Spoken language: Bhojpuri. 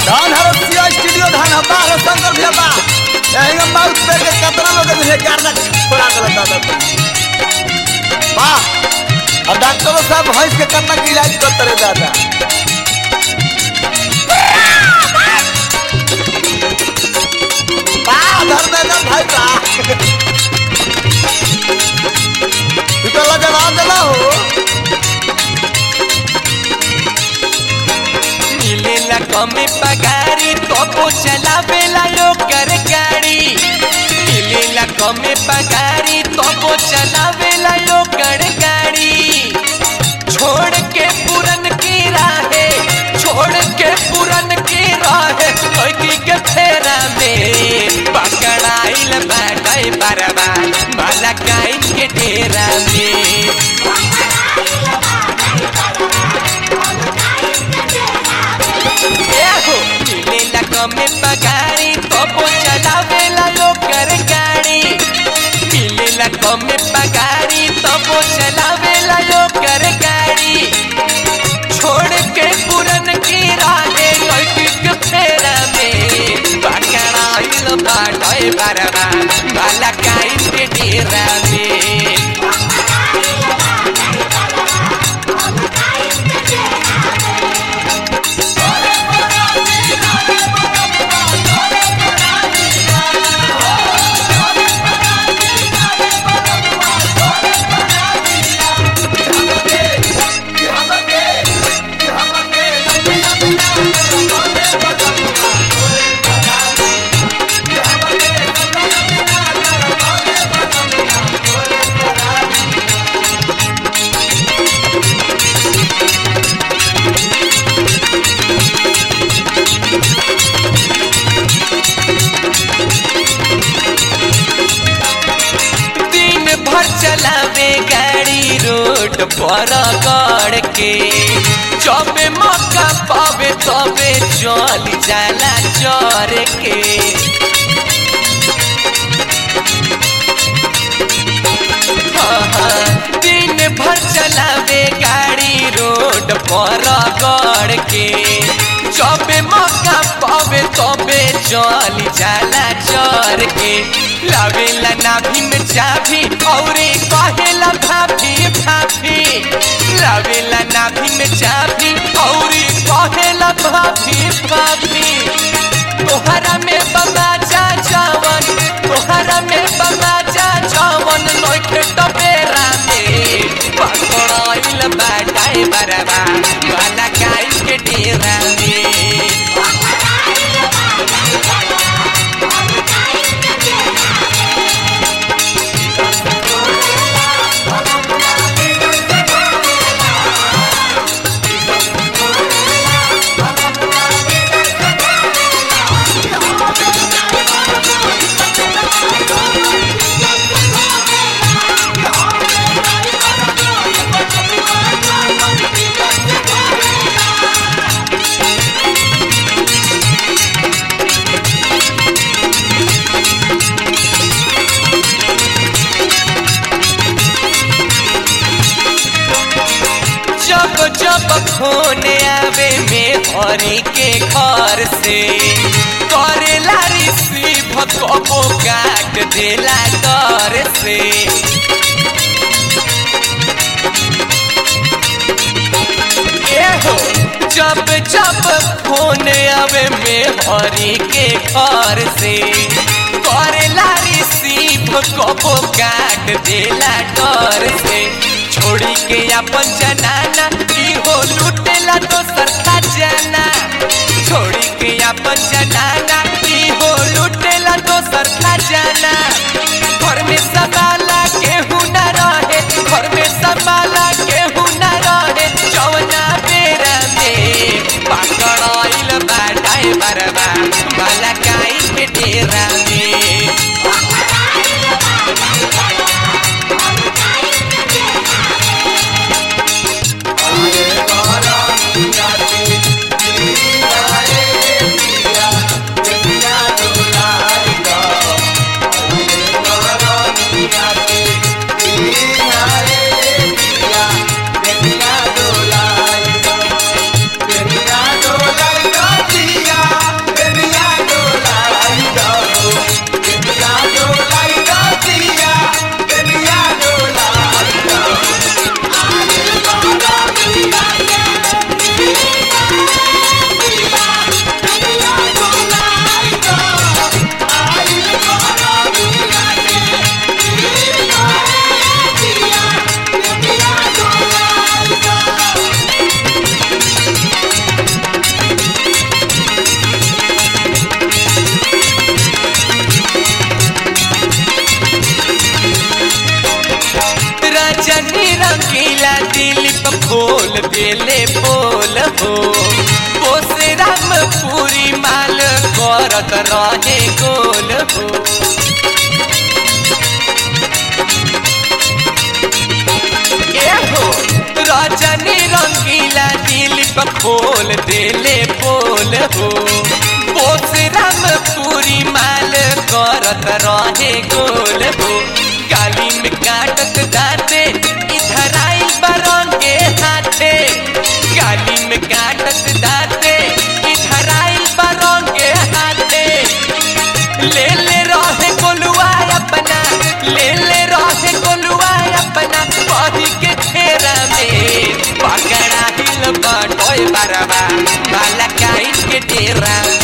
धान हरसिया स्टूडियो धान हब्बा हर शंकर भैया बा यही हम माउथ पे के कितना लोग है गार्डा छोड़ा कर दादा वाह और डॉक्टरों साहब भैंस के कितना के इलाज करते रहे दादा वाह धर्मेंद्र भाई बा तू तो जवाब देना हो मिलेला कमे पगारी तो चलावेला ओकर गाड़ी मिलेला कमे पगारी तो चलावेला ओकर गाड़ी छोड़ के पुरन की राहे छोड़ के पुरन की राहे लड़की के फेरा में पकड़ाइल बाटाई बरबा माला काइन के डेरा में एहो मिलेला कमे पगारी तो चलावेला ओकर गाड़ी मिलेला कमे पगारी तो चलावेला ओकर गाड़ी छोड़ के पुरन की राहे लड़की के फेरा में पकड़ाइल बाटाई बरबा माला काइन के डेरा में दिन भर चलावे गाड़ी रोड पर गड़ के जब मौका पावे तबे चल जाला चर के हाँ, हाँ, दिन भर चलावे गाड़ी रोड पर गड़ के जब मौका पावे तबे चल जाला चर के लावेला नाभि में चाभी औरे कहेला भाभी भाभी लावेला नाभि में चाभी औरे कहेला भाभी भाभी तोहरा में बबा जा जावन तोहरा में बबा जा जावन नोखे टपेरा में पकड़ाइल बाटाई बरबा वाला काई के डेरा में जब जब फोन आवे में हरी के घर से करेला रिसीव कबो काट देला डर से एहो जब जब फोन आवे में हरी के घर से करेला रिसीव कबो काट देला डर से छोड़ी के अपन जनाना इहो लुटेला दोसर खजाना छोड़ी के अपन जनाना इहो लुटेला दोसर खजाना घर में संभाला केहू न रहे घर में संभाला केहू न रहे जवना बेरा में पकड़ाइल बाटाई बरबा माला काई के डेरा में Yeah. खोल देले बोल हो बोसे राम पूरी माल करत रहे गोल हो एहो रजनी रंगीला दिल पर खोल देले बोल हो बोसे राम पूरी माल करत रहे गोल हो गाली में काटत दाते इधर आई बरन के हाथे गाली में काटत दाते इधर आई बरन के हाथे ले ले रहे गोलुआ अपना ले ले रहे गोलुआ अपना बही के घेरा में पकड़ा हिल बाटोय बरबा बाला काई के डेरा